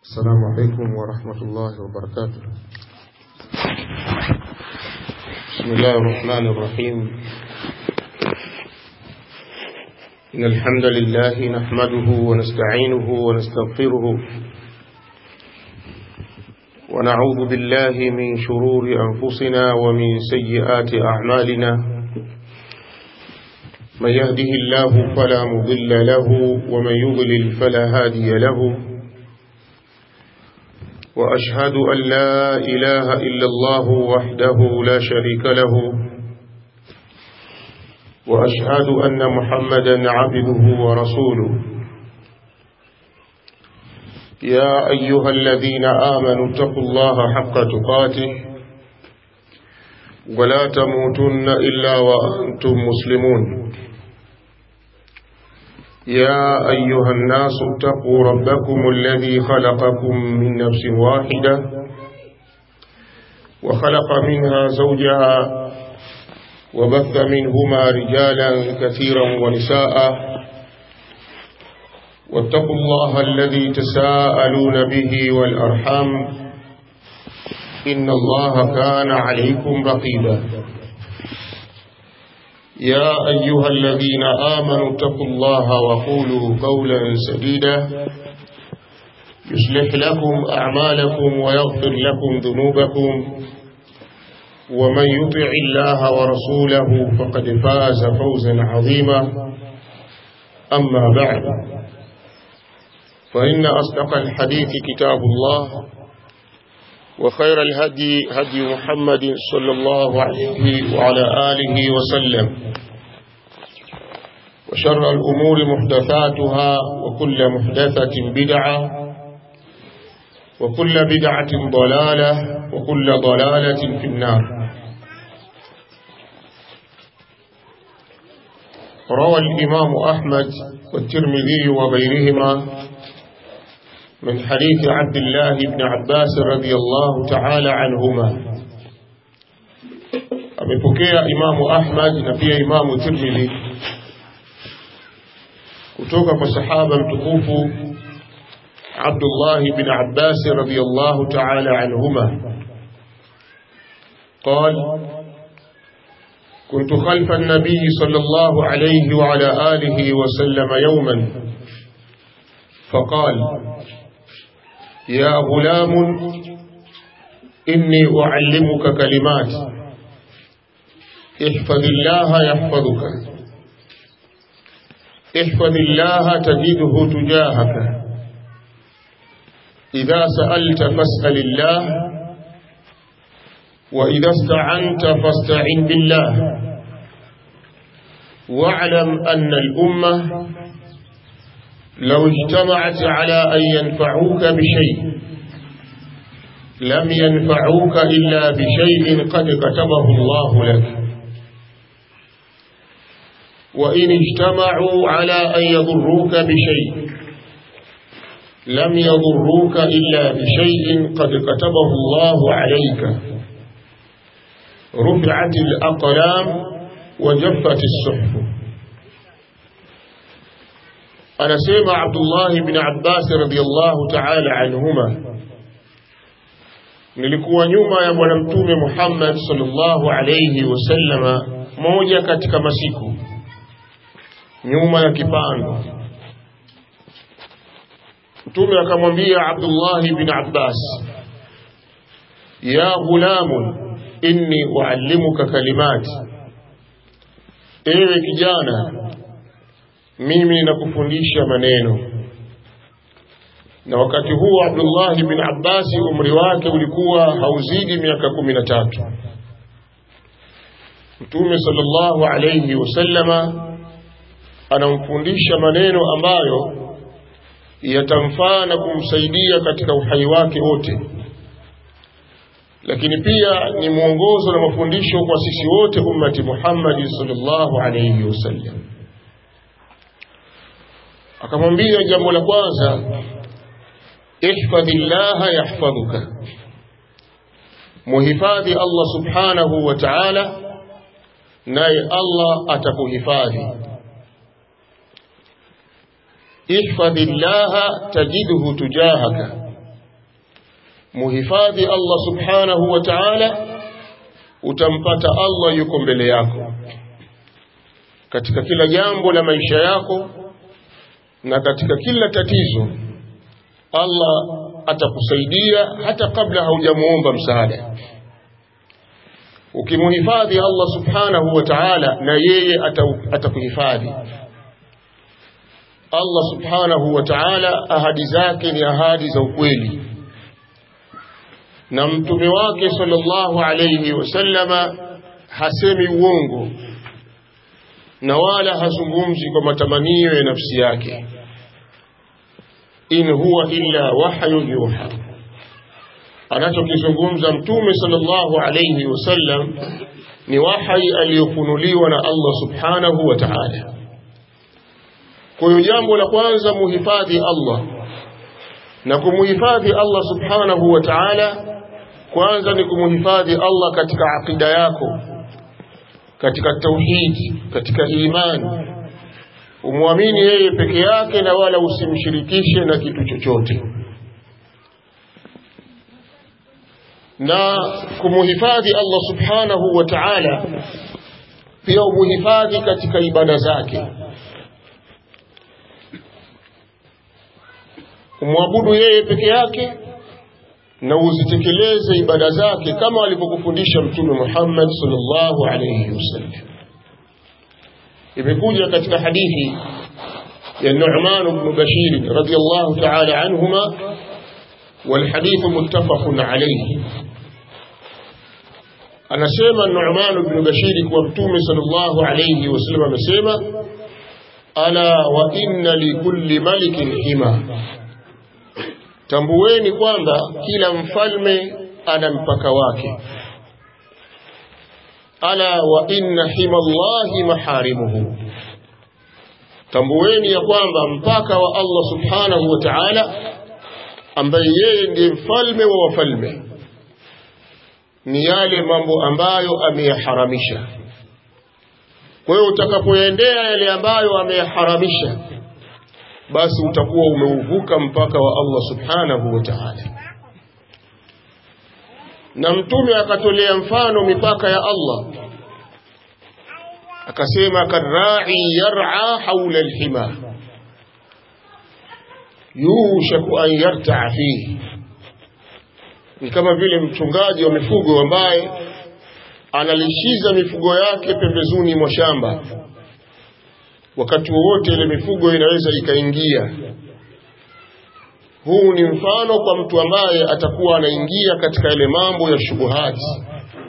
السلام عليكم ورحمة الله وبركاته بسم الله الرحمن الرحيم إن الحمد لله نحمده ونستعينه ونستغفره ونعوذ بالله من شرور أنفسنا ومن سيئات أعمالنا من يهده الله فلا مضل له ومن يضلل فلا هادي له وأشهد أن لا إله إلا الله وحده لا شريك له وأشهد أن محمدا عبده ورسوله يا أيها الذين آمنوا اتقوا الله حق تقاته ولا تموتن إلا وأنتم مسلمون يا أيها الناس اتقوا ربكم الذي خلقكم من نفس واحدة وخلق منها زوجها وبث منهما رجالا كثيرا ونساء واتقوا الله الذي تساءلون به والأرحام إن الله كان عليكم رقيبا يا أيها الذين آمنوا اتقوا الله وقولوا قولا سديدا يصلح لكم أعمالكم ويغفر لكم ذنوبكم ومن يطع الله ورسوله فقد فاز فوزا عظيما أما بعد فإن أصدق الحديث كتاب الله وخير الهدي هدي محمد صلى الله عليه وعلى آله وسلم وشر الأمور محدثاتها وكل محدثة بدعة وكل بدعة ضلالة وكل ضلالة في النار روى الإمام أحمد والترمذي وغيرهما من حديث عبد الله بن عباس رضي الله تعالى عنهما amepokea imamu ahmad na pia imamu tirmidhi kutoka kwa sahaba mtukufu abdullah bin abbas radiyallahu ta'ala anhuma قال كنت خلف النبي صلى الله عليه وعلى آله وسلم يوما فقال يا غلام إني أعلمك كلمات احفظ الله يحفظك احفظ الله تجده تجاهك إذا سألت فاسأل الله وإذا استعنت فاستعن بالله واعلم أن الأمة لو اجتمعت على أن ينفعوك بشيء لم ينفعوك إلا بشيء قد كتبه الله لك وإن اجتمعوا على أن يضروك بشيء لم يضروك إلا بشيء قد كتبه الله عليك رفعت الأقلام وجفت الصحف anasema Abdullah ibn Abbas radhiyallahu ta'ala anhuma nilikuwa nyuma ya bwana mtume Muhammad sallallahu alayhi wasallama moja katika masiku nyuma ya kipando mtume akamwambia Abdullah ibn Abbas ya gulamun inni uallimuka kalimati ewe kijana mimi nakufundisha maneno na wakati huo Abdullah bin Abbas umri wake ulikuwa hauzidi miaka kumi na tatu Mtume sallallahu alayhi wasallama anamfundisha maneno ambayo yatamfaa na kumsaidia katika uhai wake wote lakini pia ni mwongozo na mafundisho kwa sisi wote ummati Muhammad sallallahu alayhi wasallam akamwambia jambo la kwanza ihfadhillaha yahfadhuka muhifadhi Allah subhanahu wa ta'ala naye Allah atakuhifadhi ihfadhillaha tajidhu tujahaka muhifadhi Allah subhanahu wa ta'ala utampata Allah yuko mbele yako katika kila jambo la maisha yako na katika kila tatizo Allah atakusaidia hata kabla haujamuomba msaada ukimuhifadhi Allah subhanahu wa ta'ala na yeye atakuhifadhi Allah subhanahu wa ta'ala ahadi zake ni ahadi za ukweli na mtume wake sallallahu alayhi wasallama hasemi uongo na wala hazungumzi kwa matamanio ya nafsi yake in huwa illa wahyu yuha anachokizungumza mtume sallallahu alayhi wasallam ni wahyi aliyofunuliwa na Allah subhanahu wa ta'ala kwa hiyo jambo la kwanza muhifadhi Allah na kumuhifadhi Allah subhanahu wa ta'ala kwanza ni kumuhifadhi Allah katika akida yako katika tauhidi katika imani umwamini yeye peke yake na wala usimshirikishe na kitu chochote na kumuhifadhi Allah subhanahu wa ta'ala pia umuhifadhi katika ibada zake umwabudu yeye peke yake na uzitekeleze ibada zake kama alivyokufundisha mtume Muhammad sallallahu alayhi wasallam imekuja katika hadithi ya Nu'man ibn Bashir radiyallahu ta'ala anhuma والحديث متفق عليه anasema Nu'man ibn Bashir kwa mtume sallallahu alayhi wasallam amesema ala wa inna likulli malikin hima tambueni kwamba kila mfalme ana mpaka wake ala wa inna himallahi maharimuhu tambueni ya kwamba mpaka wa Allah subhanahu wa ta'ala ambaye yeye ndiye mfalme wa wafalme ni yale mambo ambayo ameyaharamisha kwa hiyo utakapoendea yale ambayo ameyaharamisha basi utakuwa umeuvuka mpaka wa Allah subhanahu wa ta'ala na mtume akatolea mfano mipaka ya Allah akasema karra'i yar'a hawla alhima yushaku an yarta'a fihi ni kama vile mchungaji wa mifugo ambaye analishiza mifugo yake pembezoni mwa shamba wakati wowote ile mifugo inaweza ikaingia huu ni mfano kwa mtu ambaye atakuwa anaingia katika ile mambo ya shubuhati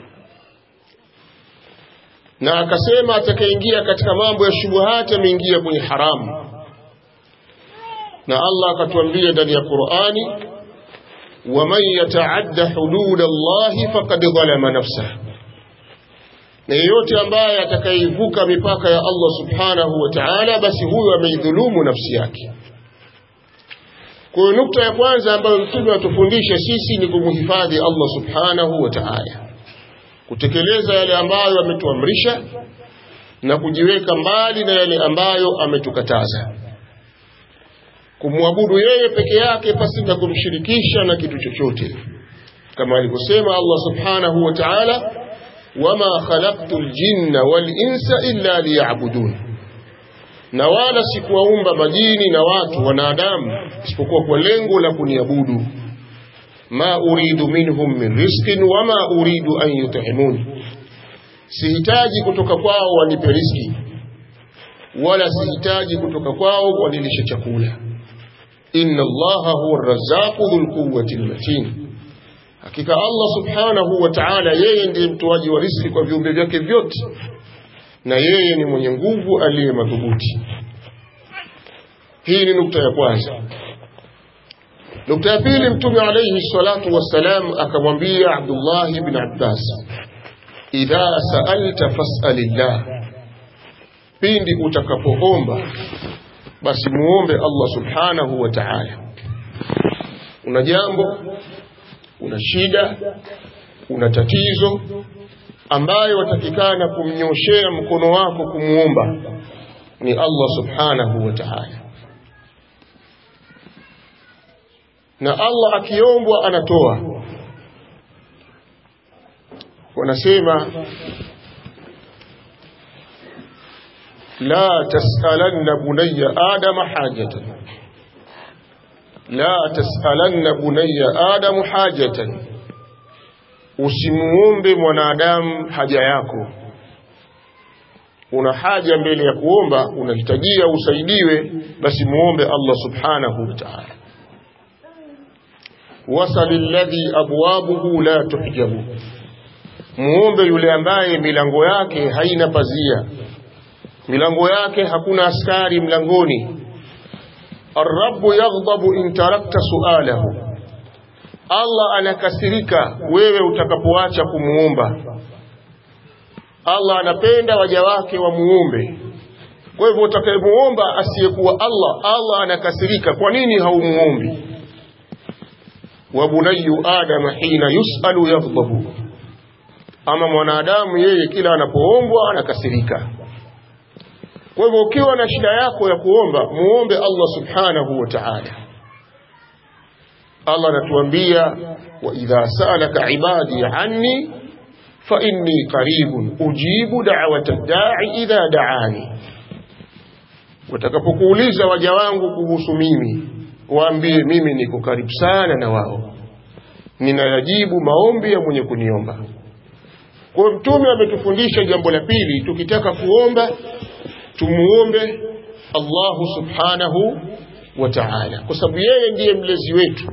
na akasema atakayeingia katika mambo ya shubuhati ameingia kwenye haramu na Allah akatuambia ndani ya Qur'ani waman yataadda hudud Allah faqad zalama nafsahu na yeyote ambaye atakayeivuka mipaka ya Allah subhanahu wa ta'ala basi huyo ameidhulumu nafsi yake kwa hiyo nukta ya kwanza ambayo mtume atufundisha sisi ni kumhifadhi Allah subhanahu wa ta'ala kutekeleza yale ambayo ametuamrisha na kujiweka mbali na yale ambayo ametukataza kumwabudu yeye peke yake pasi na kumshirikisha na kitu chochote kama alivyosema Allah subhanahu wa ta'ala wama khalaqtul jinna wal insa illa liya'budun na wala sikuwaumba majini na watu wanadamu isipokuwa kwa lengo la kuniabudu ma uridu minhum min rizqin wama uridu an yut'imun sihitaji kutoka kwao wanipe riziki wala sihitaji kutoka kwao wanilishe chakula inna allaha huwa arrazzaqu dhul quwwati almatin hakika Allah subhanahu wa ta'ala yeye ndiye mtoaji wa riziki kwa viumbe vyake vyote na yeye ni mwenye nguvu aliye madhubuti hii ni nukta ya kwanza nukta ya pili mtume alayhi salatu wassalam akamwambia Abdullah ibn Abbas idha sa'alta fas'alillah pindi utakapoomba basi muombe Allah subhanahu wa ta'ala una jambo una shida una tatizo ambayo watakikana kumnyoshea mkono wako kumuomba ni Allah subhanahu wa ta'ala na Allah akiombwa anatoa wanasema la tasalanna bunayya adama hajatan la tasalanna bunayya adamu hajatan usimuombe mwanadamu haja yako una haja mbele ya kuomba unahitajia usaidiwe basi muombe Allah subhanahu wa ta'ala wasal alladhi abwabuhu la tuhjabu muombe yule ambaye milango yake haina pazia milango yake hakuna askari mlangoni الرب يغضب إن تركت سؤاله Allah anakasirika wewe utakapoacha kumuomba Allah anapenda waja wake wamuombe kwa hivyo utakayemuomba asiyekuwa Allah Allah anakasirika kwa nini haumuombi wa bunayyu adam hina yusalu yaghdabu ama mwanadamu yeye kila anapoombwa anakasirika kwa hivyo ukiwa na shida yako ya kuomba muombe Allah subhanahu wa ta'ala Allah anatuambia wa idha sa'alaka ibadi anni fa inni qaribun ujibu da'wata da'i idha da'ani watakapokuuliza waja wangu kuhusu mimi waambie mimi niko karibu sana na wao ninayajibu maombi ya mwenye kuniomba kwa mtume ametufundisha jambo la pili tukitaka kuomba tumuombe Allahu subhanahu wa ta'ala kwa sababu yeye ndiye mlezi wetu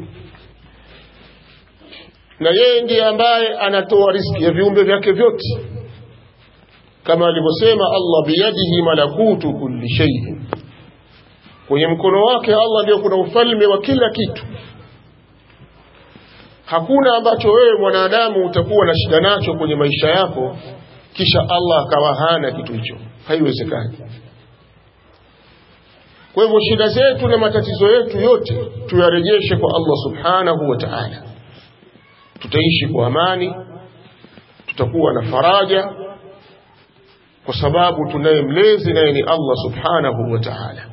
na yeye ndiye ambaye anatoa riski ya viumbe vyake vyote kama alivyosema Allah biyadihi malakutu kulli shay kwenye mkono wake Allah ndio kuna ufalme wa kila kitu hakuna ambacho wewe mwanadamu utakuwa na shida nacho kwenye maisha yako kisha Allah akawa hana kitu hicho haiwezekani kwa hivyo shida zetu na matatizo yetu yote tuyarejeshe kwa Allah subhanahu wa ta'ala tutaishi kwa amani tutakuwa na faraja kwa sababu tunaye mlezi naye ni Allah subhanahu wa ta'ala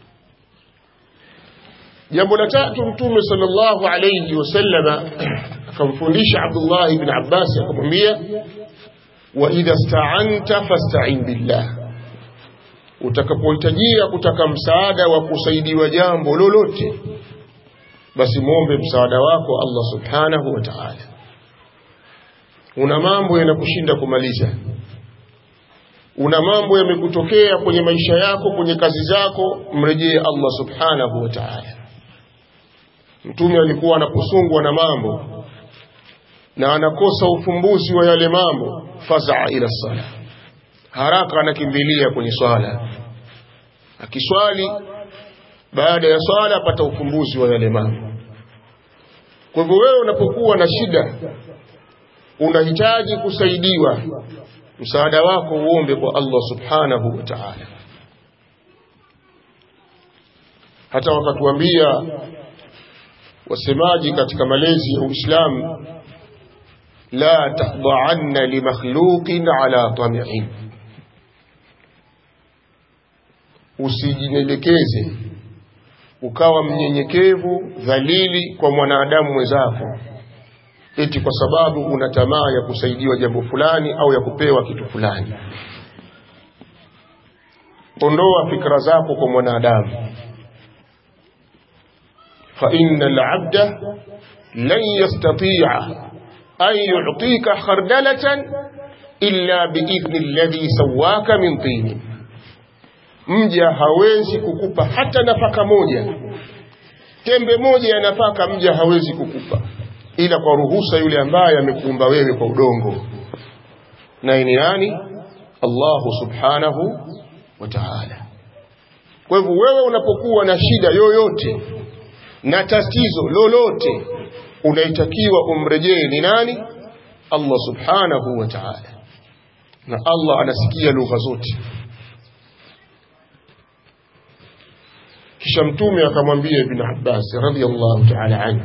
jambo la tatu mtume sallallahu alayhi wasallama akamfundisha Abdullah ibn Abbas akamwambia wa idha sta'anta fasta'in billah utakapohitajia kutaka msaada wa kusaidiwa jambo lolote basi muombe msaada wako Allah subhanahu wa ta'ala una mambo yanakushinda kumaliza una mambo yamekutokea kwenye maisha yako kwenye kazi zako mrejee Allah subhanahu wa ta'ala mtume alikuwa anaposungwa na mambo na anakosa ufumbuzi wa yale mambo fazaa ila sala haraka anakimbilia kwenye swala akiswali baada ya swala apata ufumbuzi wa yale mambo kwa hivyo wewe unapokuwa na shida unahitaji kusaidiwa msaada wako uombe kwa Allah subhanahu wa ta'ala hata wakatuambia wasemaji katika malezi ya Uislamu la tahdha'anna li makhluqin ala tami'in usijinelekeze ukawa mnyenyekevu dhalili kwa mwanadamu mwenzako eti kwa sababu una tamaa ya kusaidiwa jambo fulani au ya kupewa kitu fulani ondoa fikra zako kwa mwanadamu fa innal abda lan yastati'a an yu'tika khardalatan illa biidhni alladhi sawwaka min tini mja hawezi kukupa hata nafaka moja tembe moja ya nafaka mja hawezi kukupa ila kwa ruhusa yule ambaye amekuumba wewe kwa udongo naye ni nani Allahu subhanahu wa ta'ala kwa hivyo wewe unapokuwa na shida yoyote na tatizo lolote unaitakiwa umrejee ni nani Allah subhanahu wa ta'ala na Allah anasikia lugha zote kisha mtume akamwambia ibn Abbas radhiyallahu ta'ala anhu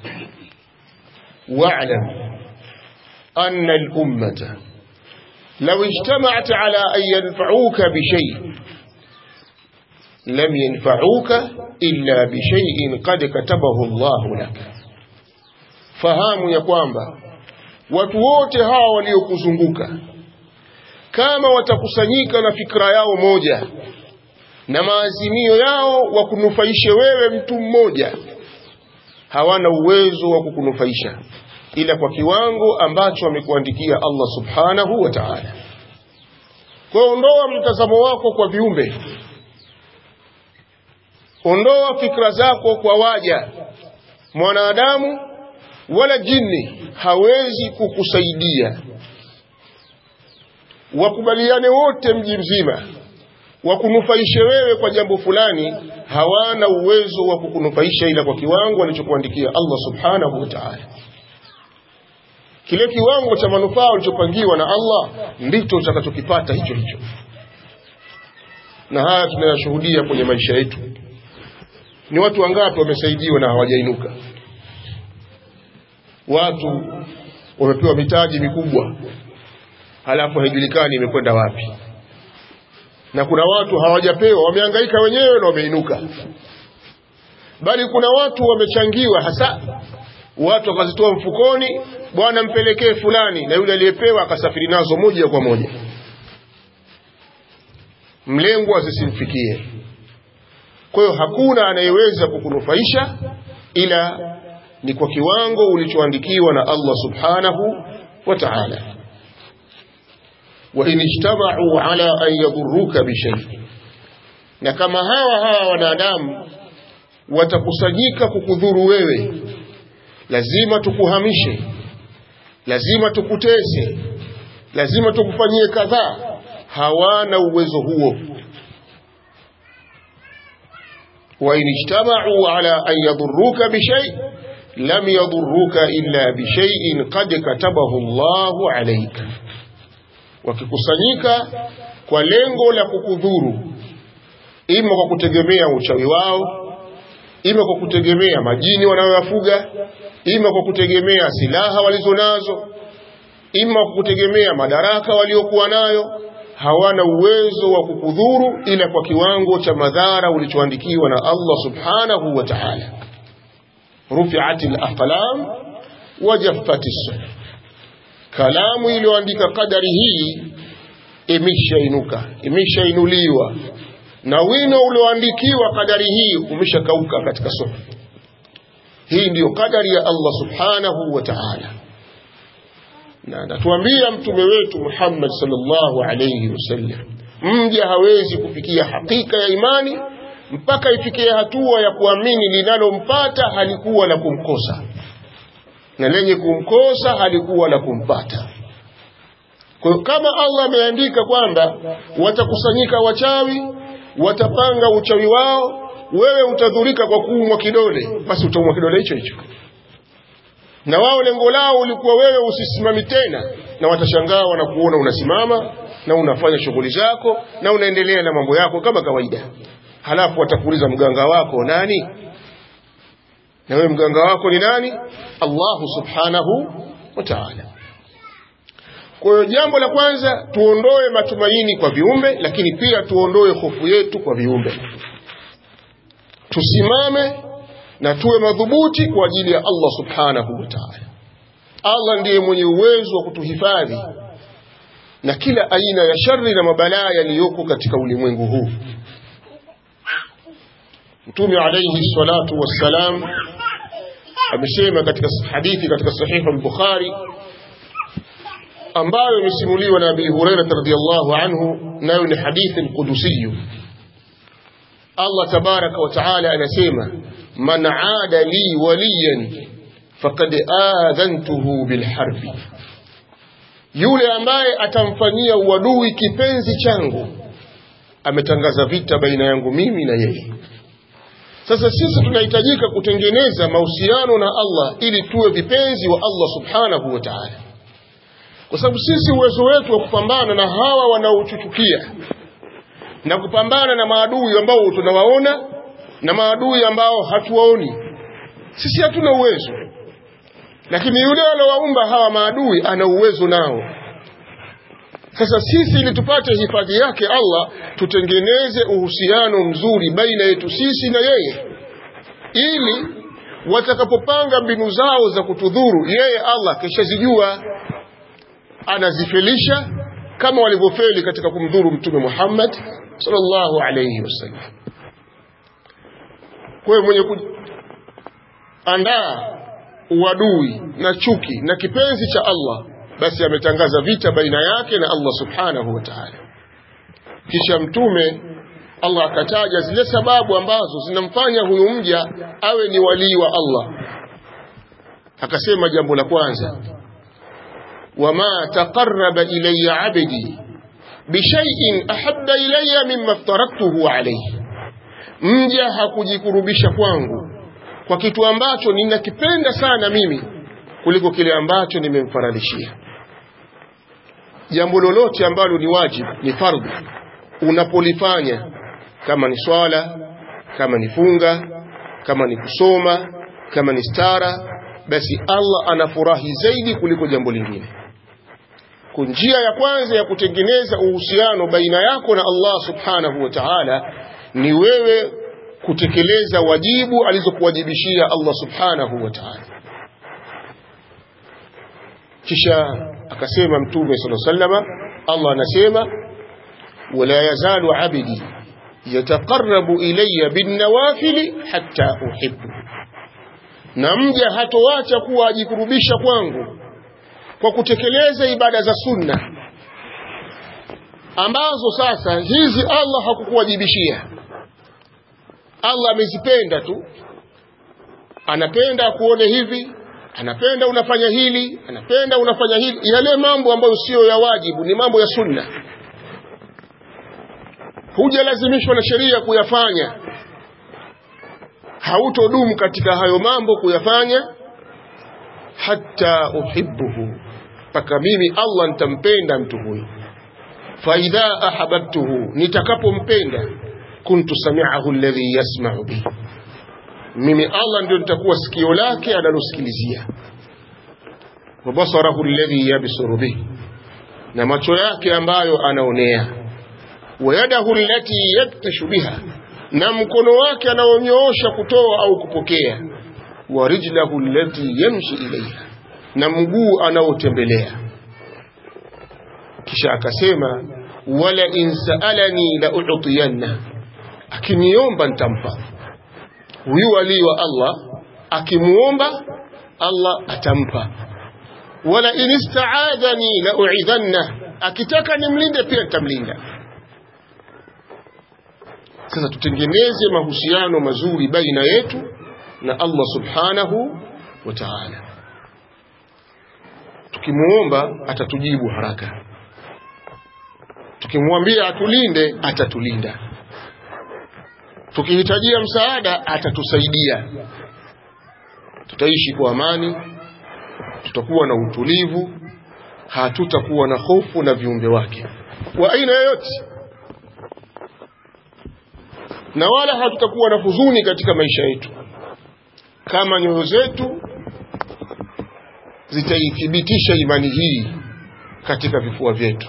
wa'lam anna al-ummata law ijtama'at ala an yanfa'uka bi shay' lam yanfa'uka illa bi shay'in qad katabahu Allah lak fahamu ya kwamba watu wote hawa waliokuzunguka kama watakusanyika na fikra yao moja na maazimio yao wakunufaishe wewe mtu mmoja hawana uwezo wa kukunufaisha ila kwa kiwango ambacho amekuandikia Allah subhanahu wa ta'ala kwa ondoa mtazamo wako kwa viumbe ondoa fikra zako kwa waja mwanadamu wala jini hawezi kukusaidia wakubaliane wote mji mzima wakunufaishe wewe kwa jambo fulani hawana uwezo wa kukunufaisha ila kwa kiwango alichokuandikia Allah subhanahu wa ta'ala kile kiwango cha manufaa ulichopangiwa na Allah ndicho utakachokipata hicho hicho na haya tunayashuhudia kwenye maisha yetu ni watu wangapi wamesaidiwa na hawajainuka watu wamepewa mitaji mikubwa halafu haijulikani imekwenda wapi na kuna watu hawajapewa wamehangaika wenyewe na wameinuka bali kuna watu wamechangiwa hasa watu wakazitoa mfukoni bwana mpelekee fulani na yule aliyepewa akasafiri nazo moja kwa moja mlengwa zisimfikie kwa hiyo hakuna anayeweza kukunufaisha ila ni kwa kiwango ulichoandikiwa na Allah subhanahu wa ta'ala wa in ijtama'u ala an yadurruka bishay na kama hawa hawa wanadamu watakusanyika kukudhuru wewe lazima tukuhamishe lazima tukutese lazima tukufanyie kadhaa hawana uwezo huo wa in ijtama'u ala an yadurruka bishay lam yadurruka illa bishay'in qad katabahu Allahu alayka wakikusanyika kwa lengo la kukudhuru ima kwa kutegemea uchawi wao ima kwa kutegemea majini wanayoyafuga ima kwa kutegemea silaha walizonazo ima kwa kutegemea madaraka waliokuwa nayo hawana uwezo wa kukudhuru ila kwa kiwango cha madhara ulichoandikiwa na Allah subhanahu wa ta'ala rufi'atil aqlam wa jaffatis suhuf kalamu iliyoandika kadari hii imeshainuka imeshainuliwa na wino ulioandikiwa kadari hii umeshakauka katika suhuf hii ndiyo kadari ya Allah subhanahu wa ta'ala na anatuambia mtume wetu Muhammad sallallahu alayhi wasallam mja hawezi kufikia hakika ya imani mpaka ifikie hatua ya kuamini linalompata halikuwa la kumkosa na lenye kumkosa halikuwa la kumpata kwa hiyo kama Allah ameandika kwamba watakusanyika wachawi watapanga uchawi wao wewe utadhurika kwa kuumwa kidole basi utaumwa kidole hicho hicho na wao lengo lao ulikuwa wewe usisimami tena na watashangaa wanakuona unasimama na unafanya shughuli zako na unaendelea na mambo yako kama kawaida halafu watakuuliza mganga wako nani na wewe mganga wako ni nani Allahu subhanahu wa ta'ala kwa hiyo jambo la kwanza tuondoe matumaini kwa viumbe lakini pia tuondoe hofu yetu kwa viumbe tusimame na tuwe madhubuti kwa ajili ya Allah subhanahu wa ta'ala Allah ndiye mwenye uwezo wa kutuhifadhi na kila aina ya shari na mabalaa yaliyoko katika ulimwengu huu Mtume alayhi salatu wassalam amesema katika hadithi katika sahihu al-Bukhari ambayo imesimuliwa na Abi Hurairah radhiyallahu anhu nayo ni hadithi al-Qudusiyyu Allah tabaraka wa taala anasema man aada li waliyan faqad adhantuhu bilharbi yule ambaye atamfanyia uadui kipenzi changu ametangaza vita baina yangu mimi na yeye sasa sisi tunahitajika kutengeneza mahusiano na Allah ili tuwe vipenzi wa Allah subhanahu wa ta'ala kwa sababu sisi uwezo wetu wa kupambana na hawa wanaochuchukia na kupambana na maadui ambao tunawaona na maadui ambao hatuwaoni sisi hatuna uwezo lakini yule alowaumba hawa maadui ana uwezo nao sasa sisi ili tupate hifadhi yake Allah tutengeneze uhusiano mzuri baina yetu sisi na yeye ili watakapopanga mbinu zao za kutudhuru yeye Allah kishazijua anazifelisha kama walivyofeli katika kumdhuru mtume Muhammad sallallahu alayhi wasallam kwa hiyo mwenye kuandaa uadui na chuki na kipenzi cha Allah basi ametangaza vita baina yake na Allah subhanahu wa ta'ala kisha mtume Allah akataja zile sababu ambazo zinamfanya huyu mja awe ni walii wa Allah akasema jambo la kwanza wama taqarraba ilayya abdi bishay'in ahabba ilayya mimma aftaraktuhu alayhi mja hakujikurubisha kwangu kwa kitu ambacho ninakipenda sana mimi kuliko kile ambacho nimemfaradhishia jambo lolote ambalo ni wajibu ni fardhi unapolifanya kama ni swala kama ni funga kama ni kusoma kama ni stara basi Allah anafurahi zaidi kuliko jambo lingine njia ya kwanza ya kutengeneza uhusiano baina yako na Allah subhanahu wa ta'ala ni wewe kutekeleza wajibu alizokuwajibishia Allah subhanahu wa ta'ala kisha akasema mtume sallallahu alaihi wasallam Allah anasema wala yazalu abdi yataqarrabu ilayya binawafili hatta uhibbu na mja hatoacha kuwa ajikurubisha kwangu kwa kutekeleza ibada za sunna ambazo sasa hizi Allah hakukuwajibishia Allah amezipenda tu anapenda kuone hivi anapenda unafanya hili anapenda unafanya hili yale mambo ambayo sio ya wajibu ni mambo ya sunna hujalazimishwa na sheria kuyafanya hautodumu katika hayo mambo kuyafanya hata uhibbuhu mpaka mimi Allah nitampenda mtu huyu faidha ahabbtuhu nitakapompenda kuntu sami'ahu alladhi yasma'u bihi mimi Allah ndio nitakuwa sikio lake analosikilizia wa basarahu alladhi yabsuru bihi na macho yake ambayo anaonea wa yadahu allati yaktashu biha na mkono wake anaonyoosha kutoa au kupokea wa rijlahu allati yamshi ilayha na mguu anaotembelea kisha akasema wala in saalani la u'tiyanna akiniomba nitampa huyu walii wa Allah akimuomba Allah atampa wala in istaadhani la u'idhanna akitaka nimlinde pia nitamlinda sasa tutengeneze mahusiano mazuri baina yetu na Allah subhanahu wa ta'ala tukimuomba atatujibu haraka tukimwambia atulinde atatulinda tukihitajia msaada atatusaidia tutaishi kwa amani tutakuwa na utulivu hatutakuwa na hofu na viumbe wake wa aina yoyote na wala hatutakuwa na huzuni katika maisha yetu kama nyoyo zetu zitaithibitisha imani hii katika vifua vyetu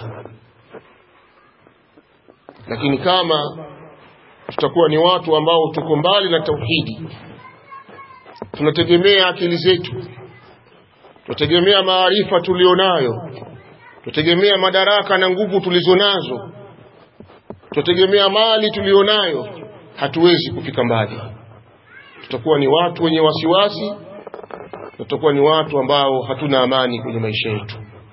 lakini kama tutakuwa ni watu ambao tuko mbali na tauhidi tunategemea akili zetu tunategemea maarifa tulionayo tunategemea madaraka na nguvu tulizonazo tunategemea mali tulionayo hatuwezi kufika mbali tutakuwa ni watu wenye wasiwasi tutakuwa ni watu ambao hatuna amani kwenye maisha yetu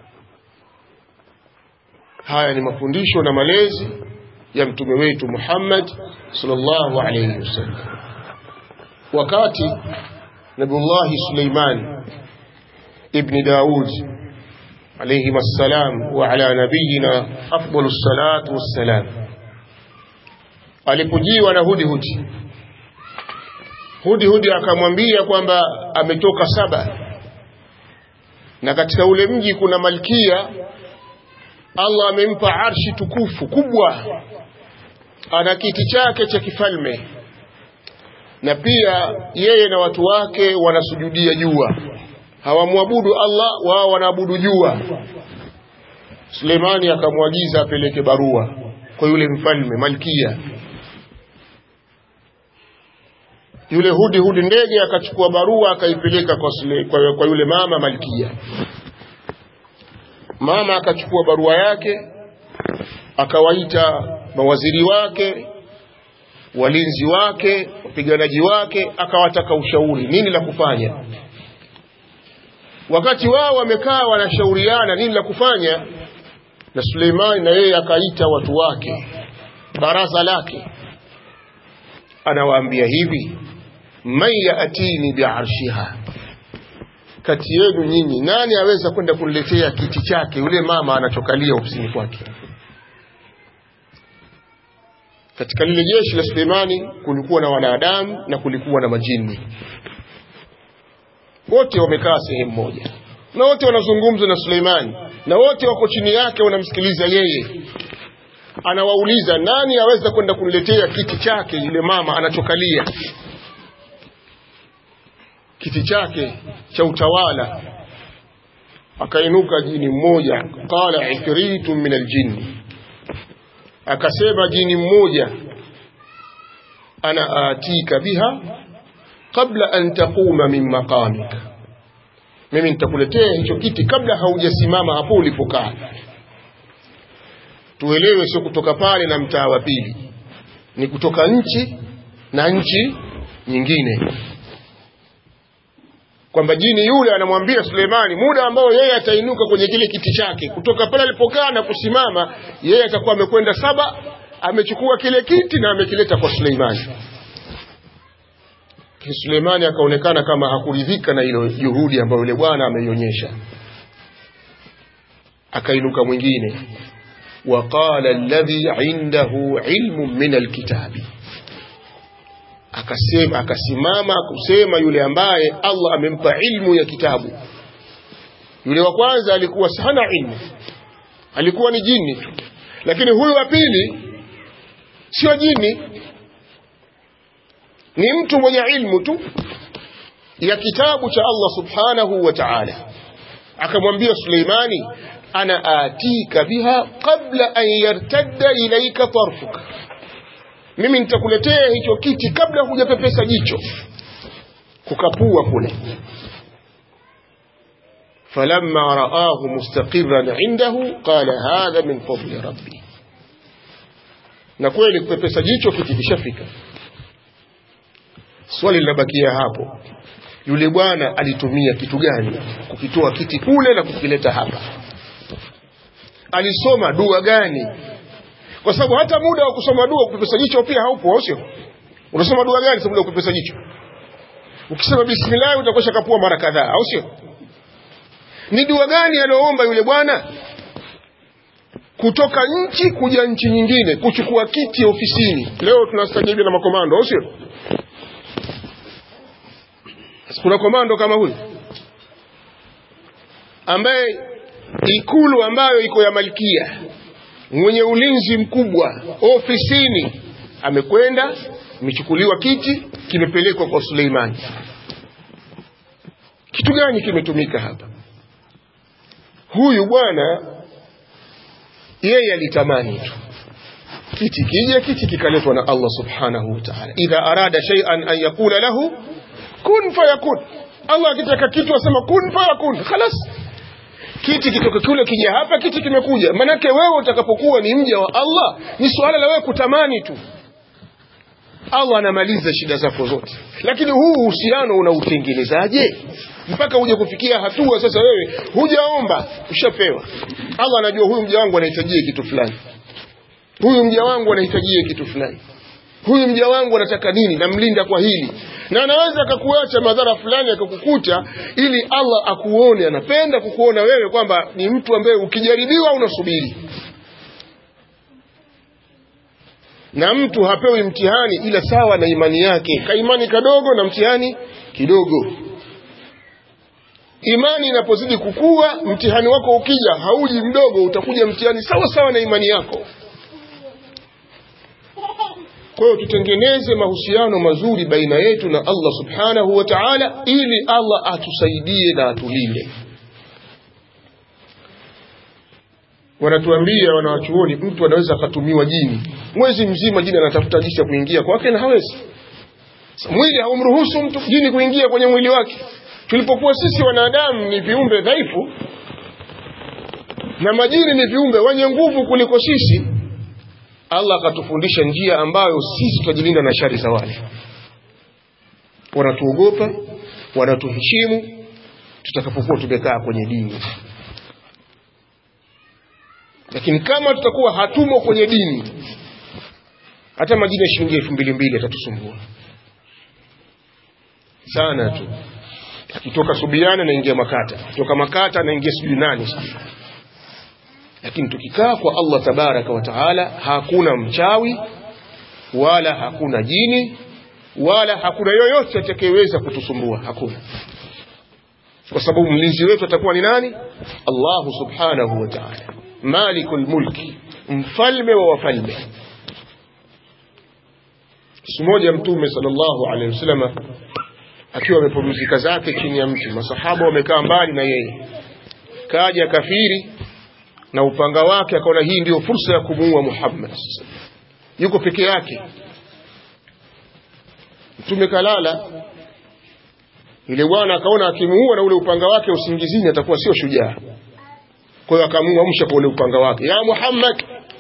haya ni mafundisho na malezi ya mtume wetu Muhammad sallallahu alayhi wasallam wakati Nabiullah Suleiman ibn Daud alayhi wassalam wa ala nabiyina afdalu salatu wassalam alipojiwa na hudihudi hudihudi akamwambia kwamba ametoka saba na katika ule mji kuna malkia Allah amempa arshi tukufu kubwa ana kiti chake cha kifalme na pia yeye na watu wake wanasujudia jua hawamwabudu Allah wao wanaabudu jua Sulemani akamwagiza apeleke barua kwa yule mfalme malkia yule hudi hudi ndege akachukua barua akaipeleka kwa, Sule- kwa, kwa yule mama malkia mama akachukua barua yake akawaita mawaziri wake walinzi wake wapiganaji wake akawataka ushauri nini la kufanya wakati wao wamekaa wanashauriana nini la kufanya na Suleimani na yeye akaita watu wake baraza lake anawaambia hivi man yaatini biarshiha kati yenu nyinyi nani aweza kwenda kuniletea kiti chake yule mama anachokalia ofisini kwake katika lile jeshi la Suleimani kulikuwa na wanadamu na kulikuwa na majini wote wamekaa sehemu moja na wote wanazungumza na Suleimani na wote wako chini yake wanamsikiliza yeye anawauliza nani aweza kwenda kuniletea kiti chake yule mama anachokalia kiti chake cha utawala akainuka jini mmoja qala ifritun min aljinni akasema jini mmoja ana atika biha qabla an taquma min maqamika mimi nitakuletea hicho kiti kabla haujasimama hapo ulipokaa tuelewe sio kutoka pale na mtaa wa pili ni kutoka nchi na nchi nyingine kwamba jini yule anamwambia Suleimani muda ambao yeye atainuka kwenye kile kiti chake kutoka pale alipokaa na kusimama yeye atakuwa amekwenda saba amechukua kile kiti na amekileta kwa Suleimani Suleimani akaonekana kama hakuridhika na ile juhudi ambayo yule bwana ameionyesha akainuka mwingine وقال الذي عنده علم من الكتاب akasema akasimama kusema yule ambaye Allah amempa ilmu ya kitabu yule wa kwanza alikuwa hana ilmu alikuwa ni jini tu lakini huyu wa pili sio jini ni mtu mwenye ilmu tu ya kitabu cha Allah subhanahu wa ta'ala akamwambia Suleimani ana atika biha qabla an yartadda ilaika tarfuka mimi nitakuletea hicho kiti kabla hujapepesa jicho kukapua kule falamma raahu mustaqirran indahu qala hadha min fadli rabbi na kweli kupepesa jicho kiti kishafika swali linabakia hapo yule bwana alitumia kitu gani kukitoa kiti kule na kukileta hapa alisoma dua gani kwa sababu hata muda wa kusoma dua kupepesa jicho pia haupo au sio unasoma dua gani muda wa kupepesa jicho ukisema bismillah utakosha kapua mara kadhaa au sio ni dua gani aliyoomba yule bwana kutoka nchi kuja nchi nyingine kuchukua kiti ofisini leo tunastajabia na makomando au sio kuna komando kama huyu ambaye ikulu ambayo iko ya malkia mwenye ulinzi mkubwa ofisini amekwenda imechukuliwa kiti kimepelekwa kwa Suleimani kitu gani kimetumika hapa huyu bwana yeye alitamani tu kiti kija kiti kikaletwa na Allah subhanahu wa ta'ala idha arada shay'an an yaqula lahu kun fayakun Allah akitaka kitu asema kun fayakun khalas kiti kitoka kule kija hapa kiti kimekuja manake wewe utakapokuwa ni mja wa Allah ni suala la wewe kutamani tu Allah anamaliza shida zako zote lakini huu uhusiano unautengenezaje mpaka uje kufikia hatua sasa wewe hujaomba ushapewa Allah anajua huyu mja wangu anahitajia kitu fulani huyu mja wangu anahitajia kitu fulani huyu mja wangu anataka nini namlinda kwa hili na anaweza akakuacha madhara fulani akakukuta ili Allah akuone anapenda kukuona wewe kwamba ni mtu ambaye ukijaribiwa unasubiri na mtu hapewi mtihani ila sawa na imani yake kaimani kadogo na mtihani kidogo imani inapozidi kukua mtihani wako ukija hauji mdogo utakuja mtihani sawa sawa na imani yako kwa hiyo tutengeneze mahusiano mazuri baina yetu na Allah subhanahu wa ta'ala ili Allah atusaidie na atulinde wanatuambia wanawachuoni mtu anaweza akatumiwa jini mwezi mzima jini anatafuta jinsi ya kuingia kwake na hawezi mwili haumruhusu mtu jini kuingia kwenye mwili wake tulipokuwa sisi wanadamu ni viumbe dhaifu na majini ni viumbe wenye nguvu kuliko sisi allah akatufundisha njia ambayo sisi tutajilinda na shari za wale wanatuogopa wanatuheshimu tutakapokuwa tumekaa kwenye dini lakini kama tutakuwa hatumo kwenye dini hata majini ya shilingi elfu mbili mbili atatusumbua sana tu akitoka subiana naingia makata kutoka makata naingia sijui nani sijui lakini tukikaa kwa allah tabaraka wa taala hakuna mchawi wala hakuna jini wala hakuna yoyote atakayeweza kutusumbua hakuna kwa sababu mlinzi wetu atakuwa ni nani allahu subhanahu wa taala maliku lmulki mfalme wa wafalme siku moja mtume sallallahu alaihi wasallam akiwa amepumzika zake chini ya mti masahaba wamekaa mbali na yeye kaja kafiri na upanga wake akaona hii ndiyo fursa ya kumuua Muhammad yuko peke yake mtume kalala yule bwana akaona akimuua na ule upanga wake usingizini atakuwa sio shujaa kwa hiyo akamuamsha kwa ule upanga wake ya Muhammad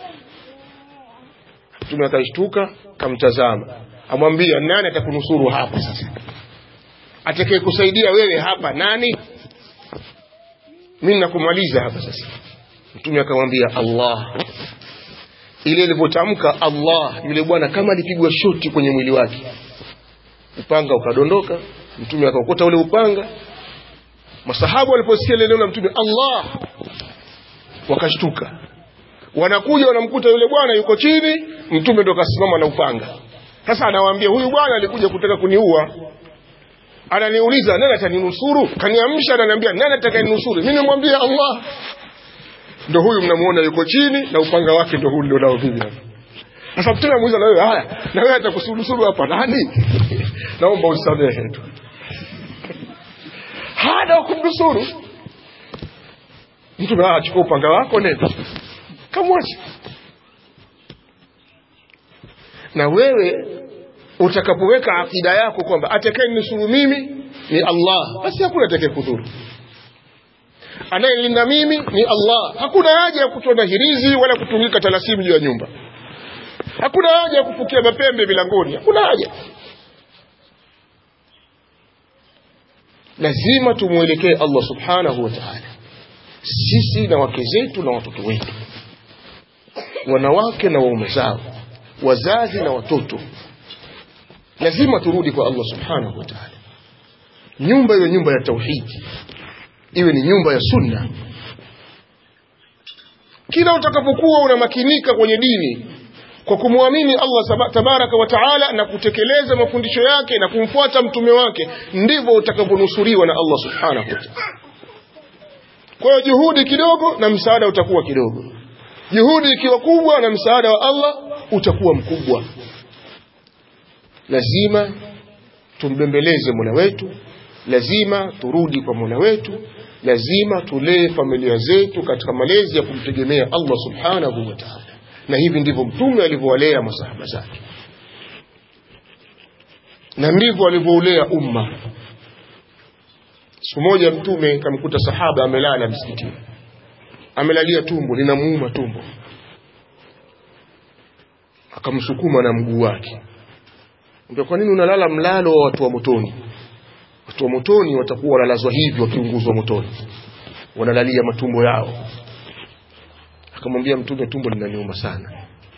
mtume akashtuka kamtazama amwambia nani atakunusuru hapa sasa atakaye kusaidia wewe hapa nani mimi nakumaliza hapa sasa mtume akamwambia Allah ile ilivyotamka Allah yule bwana kama alipigwa shoti kwenye mwili wake upanga ukadondoka mtume akaokota ule upanga masahabu waliposikia ile neno la mtume Allah wakashtuka wanakuja wanamkuta yule bwana yuko chini mtume ndo kasimama na upanga sasa anawaambia huyu bwana alikuja kutaka kuniua ananiuliza nani ataninusuru kaniamsha ananiambia nani atakayenusuru mimi namwambia Allah ndo huyu mnamuona yuko chini na upanga wake ndo huu ndio nao vivi sasa mtume amuuliza na wewe haya na wewe atakusurusuru hapa nani naomba usamehe tu hana kumnusuru mtume achukua upanga wako nenda kamwache na wewe utakapoweka akida yako kwamba atakaye nusuru mimi ni Allah basi hakuna atakaye kudhuru anayelinda mimi ni Allah hakuna haja ya kutona hirizi wala kutungika talasimu juu ya nyumba hakuna haja ya kufukia mapembe milangoni hakuna haja lazima tumwelekee Allah subhanahu wa ta'ala sisi na wake zetu na watoto wetu wanawake na waume zao wazazi na watoto lazima turudi kwa Allah subhanahu wa ta'ala nyumba iwe nyumba ya tauhidi iwe ni nyumba ya sunna kila utakapokuwa unamakinika kwenye dini kwa kumwamini Allah tabaraka wa taala na kutekeleza mafundisho yake na kumfuata mtume wake ndivyo utakaponusuriwa na Allah subhanahu wa ta'ala kwa hiyo juhudi kidogo na msaada utakuwa kidogo juhudi ikiwa kubwa na msaada wa Allah utakuwa mkubwa lazima tumbembeleze Mola wetu lazima turudi kwa Mola wetu lazima tulee familia zetu katika malezi ya kumtegemea Allah subhanahu wa ta'ala na hivi ndivyo mtume alivyowalea masahaba zake na ndivyo alivyoulea umma siku moja mtume kamkuta sahaba amelala msikitini amelalia tumbo linamuuma tumbo akamsukuma na mguu wake ndio kwa nini unalala mlalo wa watu wa motoni watu wa motoni watakuwa wanalazwa hivi wakiunguzwa motoni wanalalia matumbo yao akamwambia mtume tumbo linaniuma sana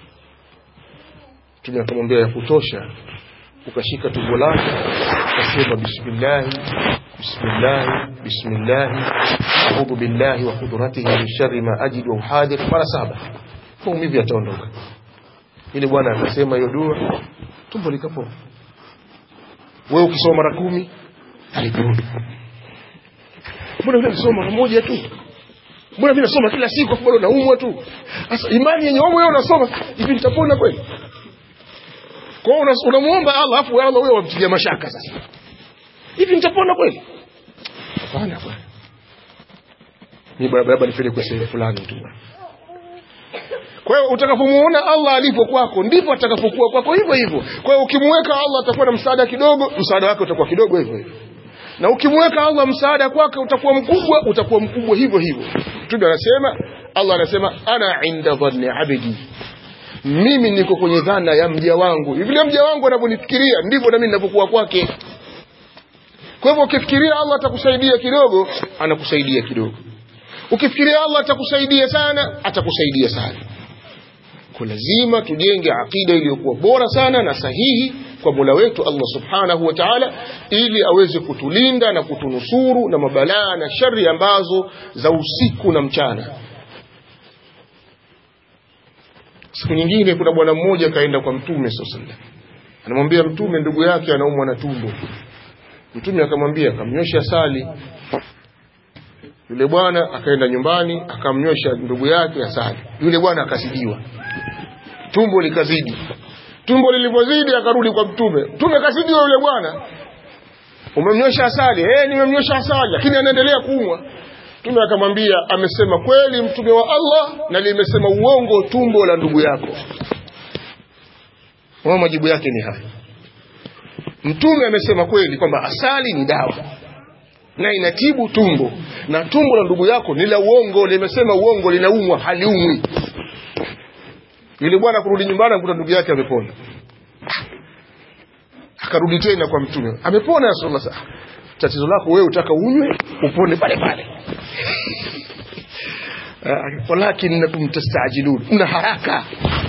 mtume akamwambia ya kutosha ukashika tumbo lake ukasema bismillahi bismillahi bismillahi audhu billahi wa qudratihi min sharri ma ajidu wa uhadir mara saba maumivu yataondoka ile bwana akasema hiyo dua tumbo likapoa wewe ukisoma mara kumi aliporudi mbona vile nasoma mara moja tu mbona mimi nasoma kila siku afu bado naumwa tu sasa imani yenye wewe wewe unasoma hivi nitapona kweli kwa hiyo unamuomba Allah afu Allah wewe wamtilia mashaka sasa hivi nitapona kweli hapana bwana ni baba nipeleke kwa sehemu fulani tu kwa hiyo utakapomuona Allah alipo kwako ndipo atakapokuwa kwako hivyo hivyo kwa hiyo ukimweka Allah atakuwa na msaada kidogo msaada wake utakuwa kidogo hivyo hivyo na ukimweka Allah msaada kwake utakuwa mkubwa utakuwa mkubwa hivyo hivyo Mtume anasema Allah anasema ana inda dhanni abdi mimi niko kwenye dhana ya mja wangu vile mja wangu anavyonifikiria ndivyo na mimi ninavyokuwa kwake kwa hivyo ukifikiria Allah atakusaidia kidogo anakusaidia kidogo ukifikiria Allah atakusaidia sana atakusaidia sana kwa lazima tujenge akida iliyokuwa bora sana na sahihi kwa Mola wetu Allah Subhanahu wa Ta'ala ili aweze kutulinda na kutunusuru na mabalaa na shari ambazo za usiku na mchana siku nyingine kuna bwana mmoja kaenda kwa mtume sallallahu anamwambia mtume ndugu yake anaumwa na tumbo mtume akamwambia akamnyosha asali yule bwana akaenda nyumbani akamnyosha ndugu yake asali yule bwana akazidiwa tumbo likazidi tumbo lilivyozidi akarudi kwa mtume mtume kazidiwa yule bwana umemnyosha asali eh nimemnyosha asali lakini anaendelea kuumwa mtume akamwambia amesema kweli mtume wa Allah na limesema uongo tumbo la ndugu yako wao majibu yake ni haya mtume amesema kweli kwamba asali ni dawa na inatibu tumbo na tumbo la ndugu yako ni la uongo limesema uongo linaumwa haliumwi yule bwana kurudi nyumbani akuta ndugu yake amepona akarudi tena kwa mtume amepona rasulullah tatizo lako wewe utaka unywe upone pale pale walakinnakum tastajilun una haraka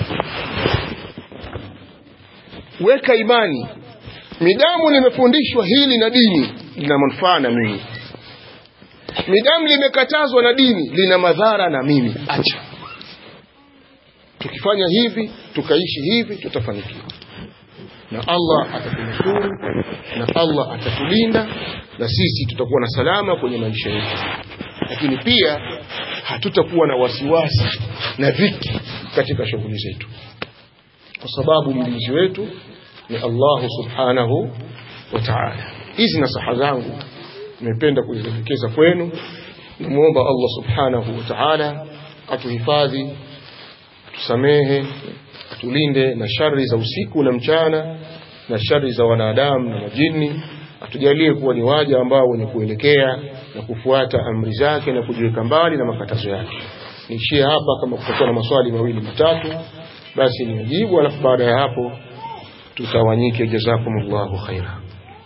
weka imani midamu limefundishwa hili na dini lina manufaa na mimi midamu limekatazwa na dini lina madhara na mimi acha tukifanya hivi tukaishi hivi tutafanikiwa na Allah atatunusuru na Allah atatulinda na sisi tutakuwa na salama kwenye maisha yetu lakini pia hatutakuwa na wasiwasi na dhiki katika shughuli zetu kwa sababu mlinzi wetu ni Allah subhanahu wa ta'ala hizi nasaha zangu nimependa kuzielekeza kwenu namuomba Allah subhanahu wa ta'ala atuhifadhi tusamehe atulinde na shari za usiku na mchana na shari za wanadamu na majini atujalie kuwa ni waja ambao wenye kuelekea na kufuata amri zake na kujiweka mbali na makatazo yake niishie hapa kama kutakuwa na maswali mawili matatu basi nijibu alafu baada ya hapo tutawanyike jazakumullahu khaira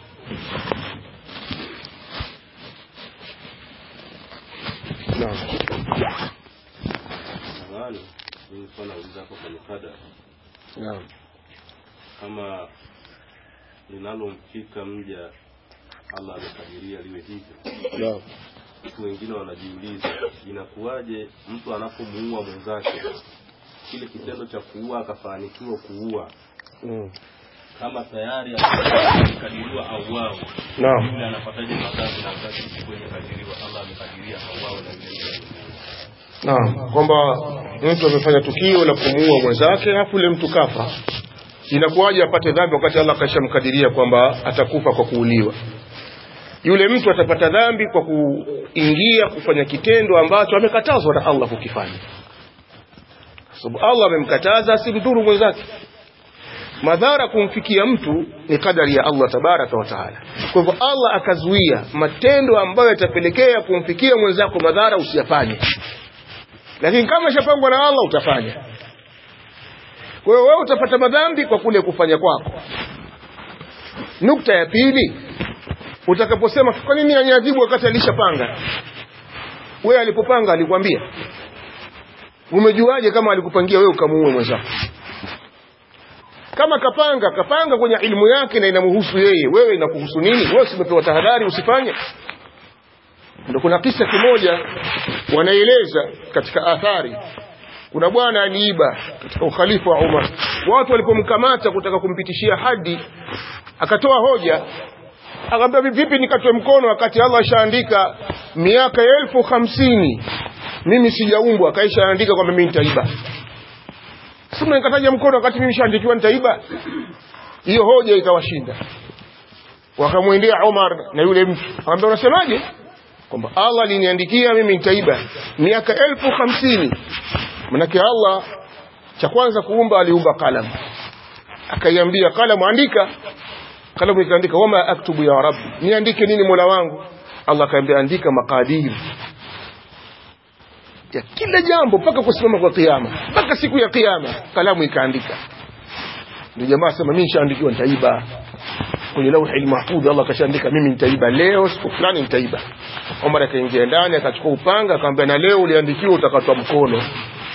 naam Nadhani nilikuwa nauliza hapo kwenye kada naam kama linalomfika mja Allah amekadiria liwe hivyo. naam Watu wengine wanajiuliza inakuwaje mtu anapomuua mwenzake, kile kitendo cha kuua akafanikiwa kuua, Mm. kama tayari amekadiriwa auawe, naam yule anapataje madhambi na wakati kwenye kadiriwa Allah amekadiria auawe na yule yule Naam, kwamba mtu amefanya tukio la kumuua mwenzake alafu yule mtu kafa, inakuwaje apate dhambi wakati Allah kashamkadiria kwamba atakufa kwa kuuliwa? Yule mtu atapata dhambi kwa kuingia kufanya kitendo ambacho amekatazwa na Allah kukifanya, kwa sababu Allah amemkataza asimdhuru mwenzake. Madhara kumfikia mtu ni kadari ya Allah tabaraka wa taala. Kwa hivyo Allah akazuia matendo ambayo yatapelekea kumfikia mwenzako madhara usiyafanye lakini kama ishapangwa na Allah utafanya. Kwa hiyo wewe utapata madhambi kwa kule kufanya kwako. Nukta ya pili, utakaposema kwa nini aniadhibu wakati alishapanga? Wewe alipopanga alikwambia? Umejuaje kama alikupangia wewe ukamuue mwenzako? Kama kapanga, kapanga kwenye ilmu yake na inamhusu yeye, wewe inakuhusu nini? Wewe usimepewa tahadhari usifanye? Ndio kuna kisa kimoja wanaeleza katika athari kuna bwana aliiba katika ukhalifa wa Umar watu walipomkamata kutaka kumpitishia hadi akatoa hoja akamwambia vipi nikatwe mkono wakati Allah ashaandika miaka elfu hamsini mimi sijaumbwa akaisha andika kwamba mimi nitaiba sasa nikataja mkono wakati mimi nishaandikiwa nitaiba hiyo hoja ikawashinda wakamwendea Umar na yule mtu akamwambia unasemaje kwamba Allah aliniandikia mimi nitaiba miaka elfu hamsini manake Allah cha kwanza kuumba aliumba kalamu akaiambia kalamu andika kalamu ikaandika wama aktubu ya rabbi niandike nini mola wangu allah akaambia andika maqadir ya kila jambo mpaka kusimama kwa kiyama mpaka siku ya kiyama kalamu ikaandika ndio jamaa sema mimi nishaandikiwa nitaiba kwenye lauhi mahfudhi Allah kashaandika mimi nitaiba leo siku fulani nitaiba Omar akaingia ndani akachukua upanga akamwambia na leo uliandikiwa utakatwa mkono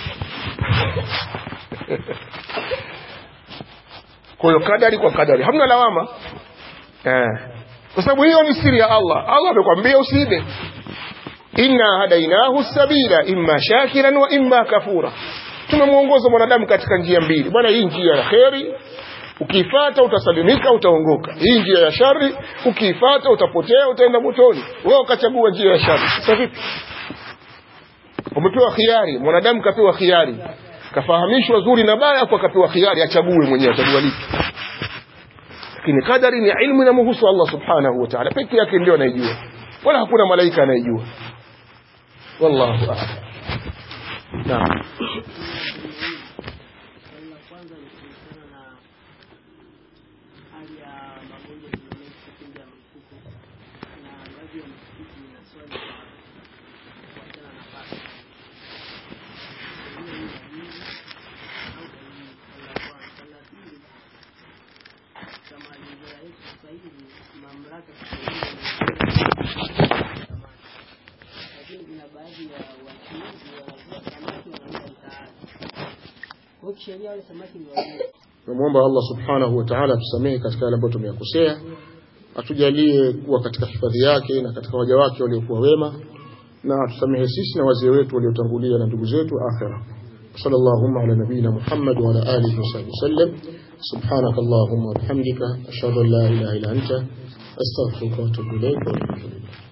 kwa hiyo kadari kwa kadari hamna lawama eh kwa sababu hiyo ni siri ya Allah Allah amekwambia usiibe inna hadainahu sabila imma shakiran wa imma kafura tumemuongoza mwanadamu katika njia mbili bwana hii njia ya kheri ukiifata utasalimika utaongoka hii njia ya shari ukiifata utapotea utaenda motoni wewe ukachagua njia ya shari sasa vipi umepewa khiari mwanadamu kapewa khiari kafahamishwa zuri na baya kwa kapewa khiari achague mwenyewe achagua lipi lakini kadari ni ilmu inamhusu Allah subhanahu wa ta'ala peke yake ndio anaijua wala hakuna malaika anayejua wallahu a'lam naam Swali la kwanza ni kuhusiana na hali ya magonjwa duniani kipindi ya mlipuko na baadhi ya misikiti ina swali kwa kuachana na pasi. Hiyo ni dalili au dalili. Swali la kwanza. Swali la pili, katika mazingira yetu sasa hivi mamlaka lakini kuna baadhi ya wachuuzi wanavua samaki wanauza mtaani. Kwa hiyo kisheria wale samaki ni wageni. Tunamwomba Allah subhanahu wa ta'ala tusamehe katika yale ambayo tumeyakosea, atujalie kuwa katika hifadhi yake na katika waja wake waliokuwa wema, na tusamehe sisi na wazee wetu waliotangulia na ndugu zetu akhira. صلى اللهم على نبينا محمد وعلى آله وصحبه وسلم سبحانك اللهم وبحمدك أشهد أن لا إله إلا أنت أستغفرك وأتوب إليك والحمد لله